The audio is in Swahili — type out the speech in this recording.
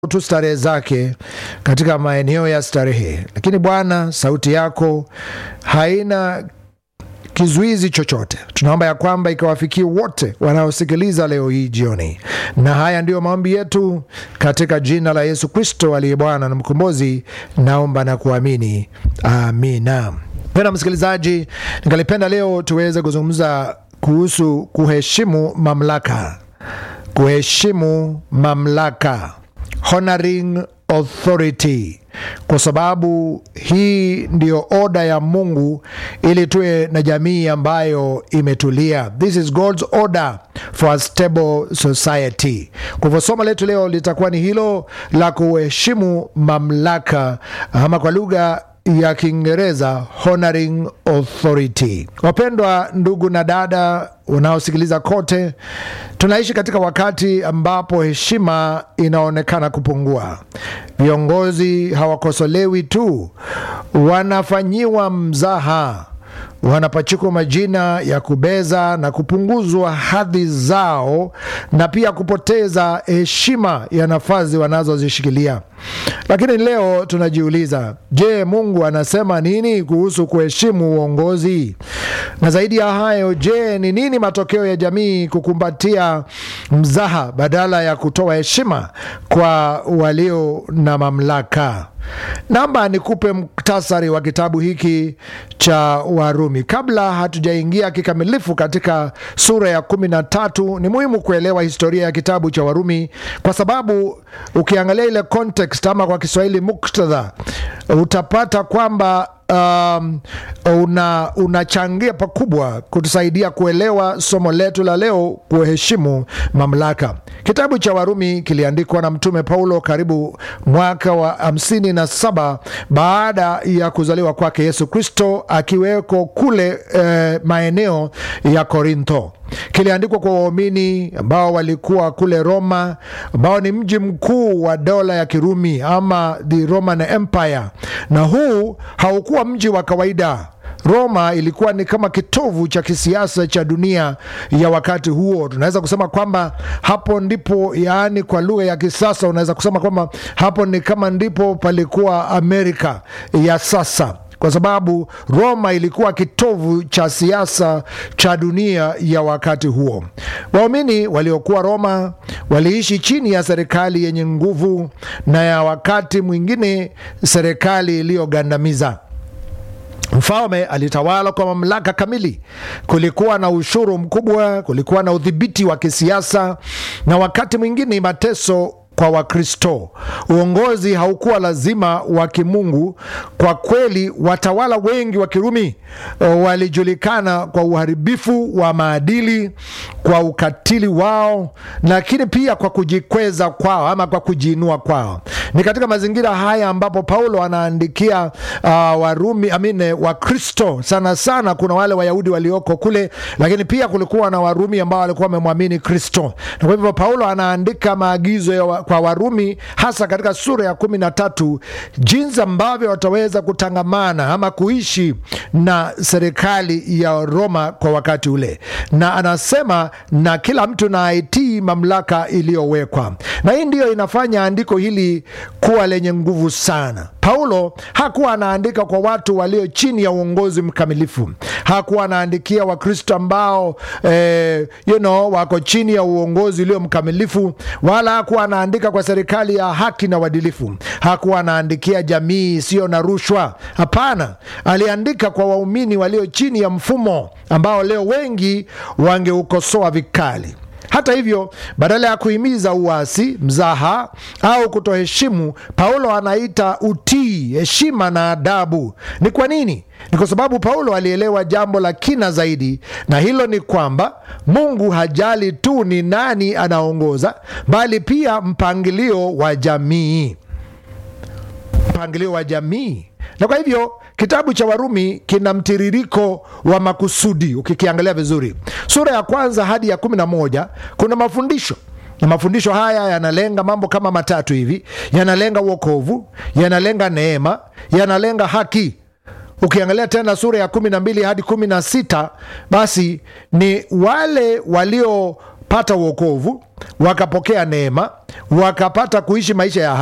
tu starehe zake katika maeneo ya starehe, lakini Bwana, sauti yako haina kizuizi chochote. Tunaomba ya kwamba ikawafikie wote wanaosikiliza leo hii jioni, na haya ndiyo maombi yetu katika jina la Yesu Kristo aliye Bwana na Mkombozi, naomba na kuamini, amina. Pena msikilizaji, ningalipenda leo tuweze kuzungumza kuhusu kuheshimu mamlaka, kuheshimu mamlaka, honoring authority kwa sababu hii ndiyo oda ya Mungu ili tuwe na jamii ambayo imetulia. This is God's order for a stable society. Kwa hivyo somo letu leo litakuwa ni hilo la kuheshimu mamlaka, ama kwa lugha ya Kiingereza honoring authority. Wapendwa ndugu na dada unaosikiliza kote, tunaishi katika wakati ambapo heshima inaonekana kupungua. Viongozi hawakosolewi tu, wanafanyiwa mzaha wanapachikwa majina ya kubeza na kupunguzwa hadhi zao na pia kupoteza heshima ya nafasi wanazozishikilia. Lakini leo tunajiuliza, je, Mungu anasema nini kuhusu kuheshimu uongozi? Na zaidi ya hayo, je, ni nini matokeo ya jamii kukumbatia mzaha badala ya kutoa heshima kwa walio na mamlaka? Namba nikupe muktasari wa kitabu hiki cha Warumi. Kabla hatujaingia kikamilifu katika sura ya kumi na tatu, ni muhimu kuelewa historia ya kitabu cha Warumi kwa sababu ukiangalia ile context ama kwa Kiswahili muktadha, utapata kwamba Um, una unachangia pakubwa kutusaidia kuelewa somo letu la leo, kuheshimu mamlaka. Kitabu cha Warumi kiliandikwa na Mtume Paulo karibu mwaka wa hamsini na saba baada ya kuzaliwa kwake Yesu Kristo, akiweko kule eh, maeneo ya Korintho. Kiliandikwa kwa waumini ambao walikuwa kule Roma, ambao ni mji mkuu wa dola ya Kirumi ama the Roman Empire, na huu haukuwa mji wa kawaida. Roma ilikuwa ni kama kitovu cha kisiasa cha dunia ya wakati huo. Tunaweza kusema kwamba hapo ndipo, yaani kwa lugha ya kisasa unaweza kusema kwamba hapo ni kama ndipo palikuwa Amerika ya sasa kwa sababu Roma ilikuwa kitovu cha siasa cha dunia ya wakati huo. Waumini waliokuwa Roma waliishi chini ya serikali yenye nguvu na ya wakati mwingine serikali iliyogandamiza. Mfalme alitawala kwa mamlaka kamili. Kulikuwa na ushuru mkubwa, kulikuwa na udhibiti wa kisiasa na wakati mwingine mateso kwa Wakristo. Uongozi haukuwa lazima wa kimungu. Kwa kweli, watawala wengi wa Kirumi walijulikana kwa uharibifu wa maadili, kwa ukatili wao, lakini pia kwa kujikweza kwao ama kwa kujiinua kwao. Ni katika mazingira haya ambapo Paulo anaandikia uh, Warumi amine Wakristo sana sana. Kuna wale Wayahudi walioko kule, lakini pia kulikuwa na Warumi ambao walikuwa wamemwamini Kristo, na kwa hivyo Paulo anaandika maagizo ya wa, kwa Warumi hasa katika sura ya kumi na tatu jinsi ambavyo wataweza kutangamana ama kuishi na serikali ya Roma kwa wakati ule, na anasema na kila mtu na aitii mamlaka iliyowekwa, na hii ndiyo inafanya andiko hili kuwa lenye nguvu sana. Paulo hakuwa anaandika kwa watu walio chini ya uongozi mkamilifu. Hakuwa anaandikia Wakristo ambao eh, you know, wako chini ya uongozi ulio mkamilifu, wala hakuwa anaandika kwa serikali ya haki na uadilifu. Hakuwa anaandikia jamii isiyo na rushwa. Hapana, aliandika kwa waumini walio chini ya mfumo ambao leo wengi wangeukosoa vikali. Hata hivyo, badala ya kuhimiza uasi, mzaha au kutoheshimu, Paulo anaita utii, heshima na adabu. Ni kwa nini? Ni kwa sababu Paulo alielewa jambo la kina zaidi, na hilo ni kwamba Mungu hajali tu ni nani anaongoza, bali pia mpangilio wa jamii, mpangilio wa jamii. Na kwa hivyo kitabu cha Warumi kina mtiririko wa makusudi. Ukikiangalia vizuri, sura ya kwanza hadi ya kumi na moja kuna mafundisho na mafundisho haya yanalenga mambo kama matatu hivi: yanalenga uokovu, yanalenga neema, yanalenga haki. Ukiangalia tena sura ya kumi na mbili hadi kumi na sita basi ni wale walio wakapata uokovu wakapokea neema wakapata kuishi maisha ya